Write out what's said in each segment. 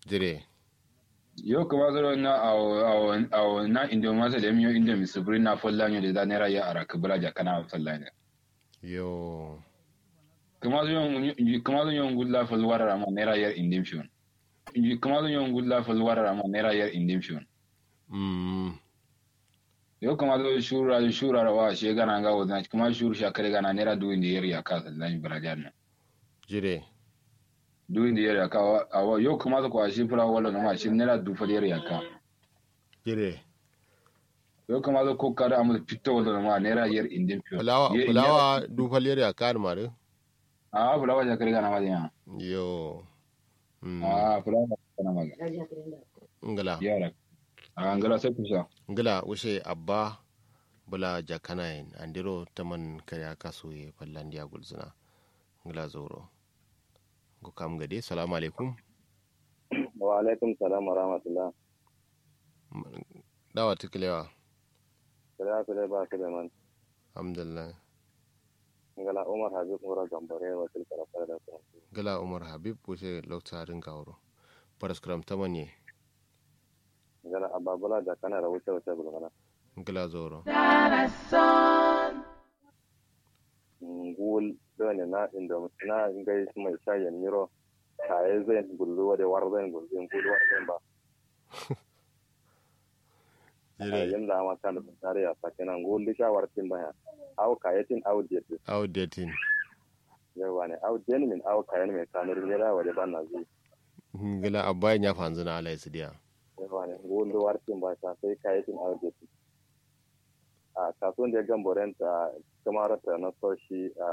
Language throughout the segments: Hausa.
dire yo kuma zoro na awo awo awo na indo masa da miyo indo mi subri na folla nyo da nera ya ara kubra ja kana folla ne yo kuma zo yon kuma zo yon gulla fol wara ma nera ya indimshon kuma zo yon gulla fol wara ma nera ya indimshon mm yo kuma zo shura shura wa she gana ga wazna kuma shuru sha kare gana nera du indi yer ya ka sallan barajan na jire du indi yer ya ka awa yo kuma zo kwa shi fura wala na ma shi nera du fol yer ya ka jire yo kuma zo ko kada amu pitto wala na ma nera yer indimshon fulawa fulawa du faliyar ya kan mare a fulawa ja kare gana ma ya yo mm a fulawa kana ma ngala yara a ngala sai kusa ngala ushe abba bula jakanayin andiro taman kaya kaso ye fallandiya gulzuna ngala zoro go kam gade salamu alaikum wa alaikum salam wa rahmatullah dawa tikilewa kira kira ba su da man alhamdulillah ngala umar habib ngora gambare wa til kara fara da su gala umar habib wuce lokta ringa wuro paraskram tamanye ngala ababula da kana da wuce wuce bulgana ngala zoro ngul dole na indo na ngai mai shayen miro kaye zai gullu wa da war zai gullu ngul war zai ba jire yin da ma kan da tare ya sakena ngul di shawar tin baya aw kayetin aw dietin outdating yawa ne aw den min aw kayen mai kanur ne da wa da ban na zai ngala abba ya fanzu na ala isidiya yawa ne ngul war tin ba ta sai kayetin aw dietin a kasuwan da ya gamboren ta kamar ta na so shi a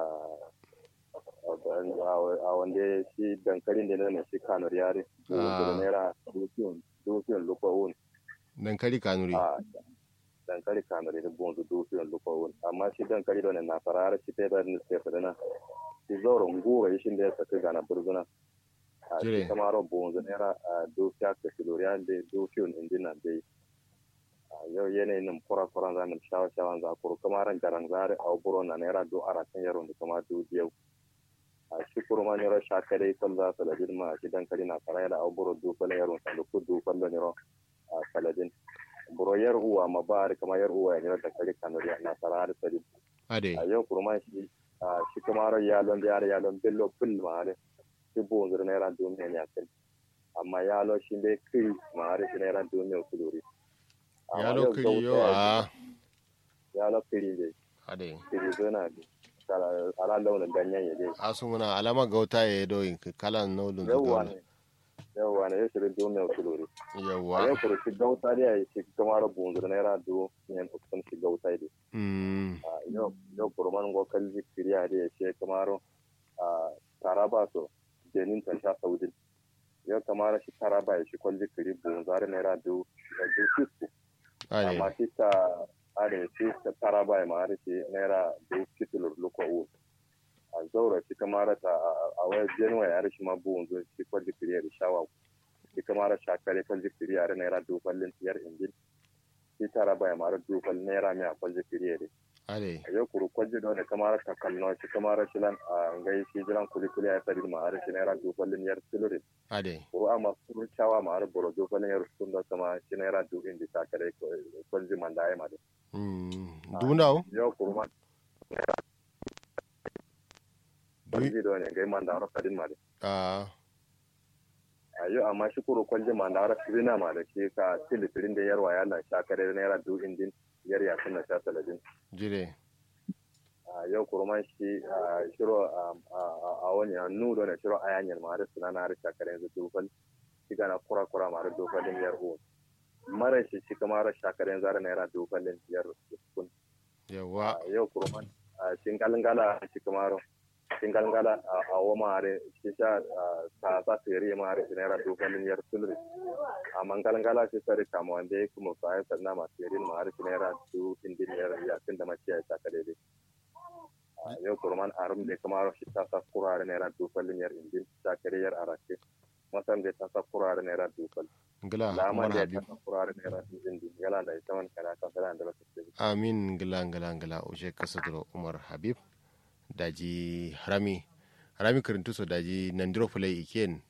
a wanda shi dankalin da na shi kanur yare da naira dukiyon dukiyon lukawun dankali kanuri a dankali kanur da bonzu dukiyon lukawun amma shi dankali da na fara har shi ta da ni sai fadana shi zauren gura shi da ya saka gana burzuna a Jire. shi kamar bonzu naira a dukiya ka kiloriya da dukiyon indina dai yau yanayin nan kura kuran za mu shawa shawan za kuru kuma ran garan zare a buro na naira do ara kan yaro da kuma do biyau a shi kuru ma nero sha kare kan za su ladin ma shi dan kari na fara da a buro do kan yaro sa da ku do kan da nero a saladin buro yar uwa ma ba kuma yar uwa ya nero da kari kan na fara da sadi ade a yau kuru ma shi a shi kuma ran yalon da yare yalon billo bil ma ne shi bo ngur naira do me ne akan amma yalo shi dai kiri ma har shi naira do me kuluri ya lokiri yo a ya la kiri de ade kiri zona de kala ala launin ganyen ya de asu muna alama gauta ya do in kalan nolun yawwa ne yawwa ne ya shirin domin wasu lori a yawa yau kuru shi gauta da ya yi shi kamar bunzur naira do yan ukun shi gauta de mm a yau yau kuru man go kalli kiri ya de ya shi kamar a taraba so jenin ta sha saudin yau kamar shi taraba ya shi kwalli kiri bunzar naira do do fisko ade amma shi ta are shi ta taraba ya ma shi naira do kitulur luko u a zaura shi kamar ta a wayar januwa ya rishi ma buwan zo shi kwalli kiriya da shawa shi kamar shakare kwalli kiriya da naira duballin tiyar injin shi taraba ya mara dubal naira mai a kwalli kiriya da ade a yau kuru kwalli da wani kamar ta kalno shi kamar shi lan a ngai shi jiran kuli kuli ya sadi ma har shi naira duballin yar silurin ade kuru amma kuru cawa ma har boro duballin yar sun da sama shi naira dubin da shakare kwalli man da ya ma da mm dundaw yau kuru ma kwalli da wani ngai man da har sadin ma da a ayo amma shi kuro kwalje ma da rafi zina ma da ke ka tilitirin da yarwa ya na sha kare naira du indin yar ya suna sha taladin jire a yau kuro man shi a shiro a wani hannu da na shiro a yanyar ma da suna na harsha kare yanzu dufal shi gana kura kura ma da dufalin yar uwa mara shi shi kama ra sha kare yanzu naira dufalin yar kun yawa yau kuro man a shingalingala shi kama ro shingalingala a wa ma da shi sha ta sa tsere ma da naira dufalin yar sulri a mangalangala shi sare kama wanda ya kuma bayan sannan masu yarin ma har naira du indin yar yakin da mace ya saka daidai a yau kurman arum da kuma shi ta sa kurare naira dufalin yar indin sakare yar arake masan da ta sa kurare naira dufal ngila lama umar da ta habib sa kurare naira indin yala da ita man kana kan sana da ba ta amin ngila ngila ngila uje kasadro umar habib daji harami harami kirintu so daji nandiro fulai iken